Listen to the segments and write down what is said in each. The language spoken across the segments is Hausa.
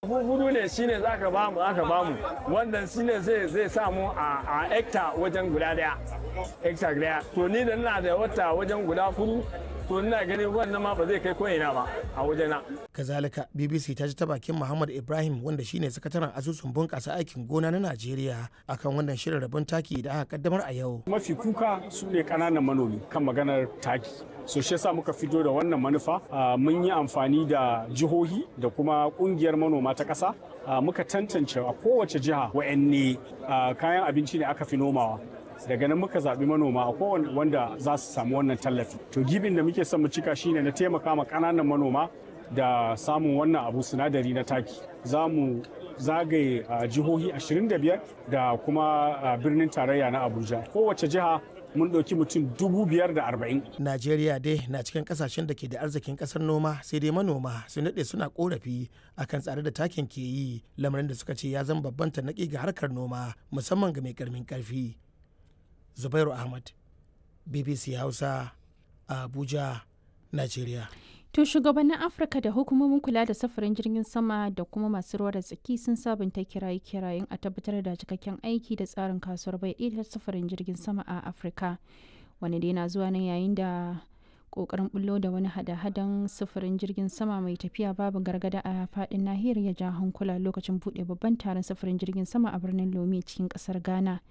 buhu hudu ne shine za ka bamu aka bamu wannan shine zai zai samu a hekta wajen guda daya hekta daya to ni da ina da wata wajen guda hudu to ina ganin wannan ma ba zai kai ko'ina ba a wajena. kazalika bbc ta ji ta bakin muhammad ibrahim wanda shine sakataren asusun bunƙasa aikin gona na najeriya akan wannan shirin rabon taki da aka kaddamar a yau mafi kuka su ne ƙananan manomi kan maganar taki so shi yasa muka fito da wannan manufa mun yi amfani da jihohi da kuma kungiyar manoma ta ƙasa muka tantance a kowace jiha wa'anne kayan abinci ne aka fi nomawa daga nan muka zaɓi manoma a kowane wanda za su samu wannan tallafi to gibin da muke son mu cika shine na taimaka ma ƙananan manoma da samun wannan abu sinadari na taki za mu zagaye jihohi 25 da kuma birnin tarayya na abuja kowace jiha mun ɗauki mutum dubu biyar da arba'in. Najeriya dai na cikin kasashen da ke da arzikin ƙasar noma sai dai manoma sun daɗe suna ƙorafi akan tsare da takin ke yi lamarin da suka ce ya zama babban tarnaƙi ga harkar noma musamman ga mai ƙarmin ƙarfi. Zubairu Ahmad, BBC Hausa, Abuja, Najeriya. To shugabannin Afirka da hukumomin kula da safarin jirgin sama da kuma masu ruwa da tsaki sun sabunta kiraye-kirayen a tabbatar da cikakken aiki da tsarin kasuwar bai ɗaya safarin jirgin sama a Afirka. Wani dai na zuwa nan yayin da kokarin bullo da wani hada-hadan sufurin jirgin sama mai tafiya babu gargada a fadin nahiyar ya ja hankula lokacin buɗe babban taron sufurin jirgin sama a birnin Lome cikin ƙasar Ghana.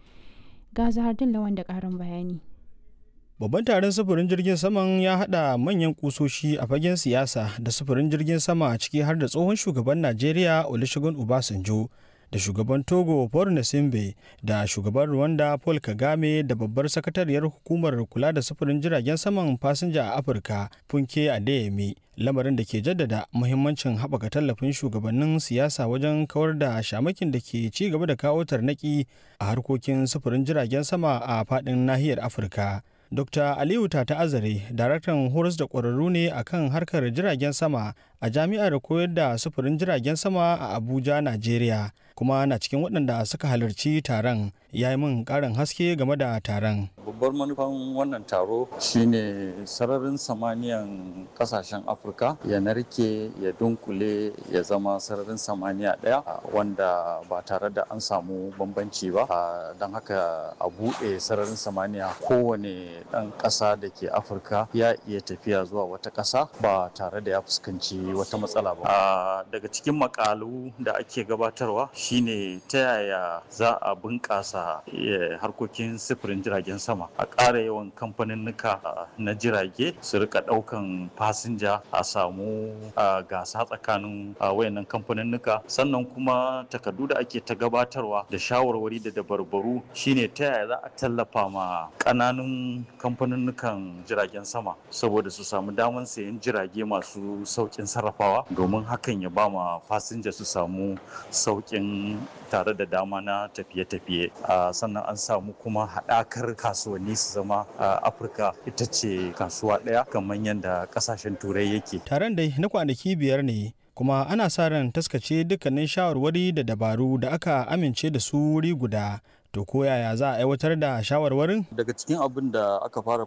Ga Zahar Lawan da ƙarin bayani. Babban taron sufurin jirgin saman ya haɗa manyan kusoshi a fagen siyasa da sufurin jirgin sama a ciki har da tsohon shugaban Najeriya Olusegun Obasanjo da shugaban Togo Paul Nasimbe da shugaban Rwanda Paul Kagame da babbar sakatariyar hukumar kula da sufurin jiragen saman fasinja a Afirka Funke Adeyemi lamarin da ke jaddada muhimmancin haɓaka tallafin shugabannin siyasa wajen kawar da shamakin da ke ci gaba da kawo tarnaki a harkokin sufurin jiragen sama a faɗin nahiyar Afirka. Dr. Aliyu Tata Azare, daraktan horas da ƙwararru ne a kan harkar jiragen sama a jami'ar koyar da sufurin jiragen sama a Abuja, Najeriya, kuma na cikin waɗanda suka halarci taron ya yi min ƙarin haske game da taron. Babbar manufan wannan taro shine sararin samaniyan ƙasashen Afirka ya narke ya dunkule ya zama sararin samaniya ɗaya wanda ba tare da an samu bambanci ba don haka a buɗe sararin samaniya kowane ɗan ƙasa da ke afirka ya iya tafiya zuwa wata ƙasa ba tare da ya fuskanci wata matsala ba daga cikin makalu da ake gabatarwa shine ta yaya za a bunƙasa harkokin sifirin jiragen sama a ƙara yawan kamfaninnika na jirage su rika ɗaukan fasinja a samu gasa tsakanin wayannan kamfaninnika sannan kuma takardu da ake ta gabatarwa da shawarwari da dabarbaru shine ta yaya za a tallafa ma ƙananun kamfaninnukan jiragen sama saboda su samu damar sayan jirage masu saukin sarrafawa domin hakan ya ba ma fasinja su samu saukin tare da dama na tafiye-tafiye sannan an samu kuma haɗakar kasuwanni su zama afirka ita ce kasuwa ɗaya kamar yadda ƙasashen turai yake taron dai na kwanaki biyar ne kuma ana sa ran taskace dukkanin shawarwari da dabaru da aka amince da su wuri guda to ko yaya za a aiwatar da shawarwarin daga cikin abin da aka fara